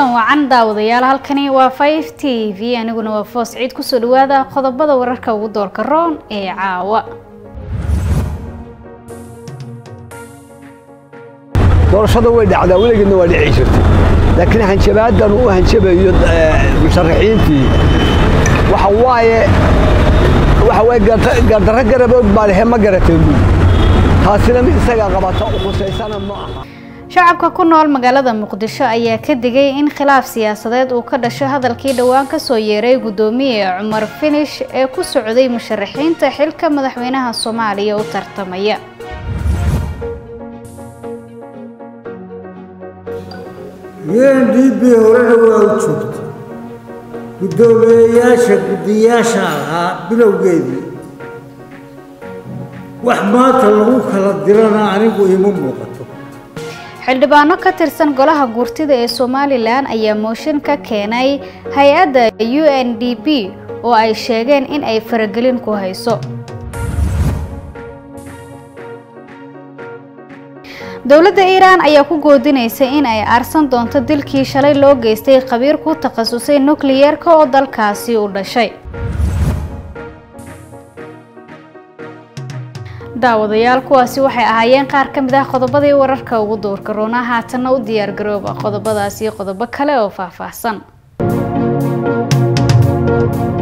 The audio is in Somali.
kulan wacan daawadayaal halkani waa five t v aniguna waa foos ciid kusoo dhawaada qodobada wararka ugu doorka roon ee caawa doorashada way dhacdaa weligeedna waa dhici jirtay laakiin hanjabaadan uu hanjabayo musharaxiintii waxa waaye waxa waaye gardarro garabood baa lehe ma garateen buuli taasina mid isagaa qabata u khusaysana ma aha shacabka ku nool magaalada muqdisho ayaa ka digay in khilaaf siyaasadeed uu ka dhasho hadalkii dhowaan kasoo yeeray guddoomiye cumar finish ee ku socday musharaxiinta xilka madaxweynaha soomaaliya u tartamaya un d b horena waa u joogta guddoomiyeyaasha guddiyaasha ahaa bilowgeedii wax maanta lagu kala dirana anigu ima muuqato xildhibaano ka tirsan golaha guurtida ee somalilan ayaa mooshin ka keenay hay-adda u n d b oo ay sheegeen in ay faragelin ku hayso dowladda iiraan ayaa ku goodinaysa in ay aarsan doonto dilkii shalay loo geystay khabiir ku takhasusay nukliyeerka oo dalkaasi u dhashay daawadayaal kuwaasi waxay ahaayeen qaar ka mid ah qodobadii wararka ugu doorka roona haatanna u diyaar garooba qodobadaasi qodobo kale oo faahfaahsan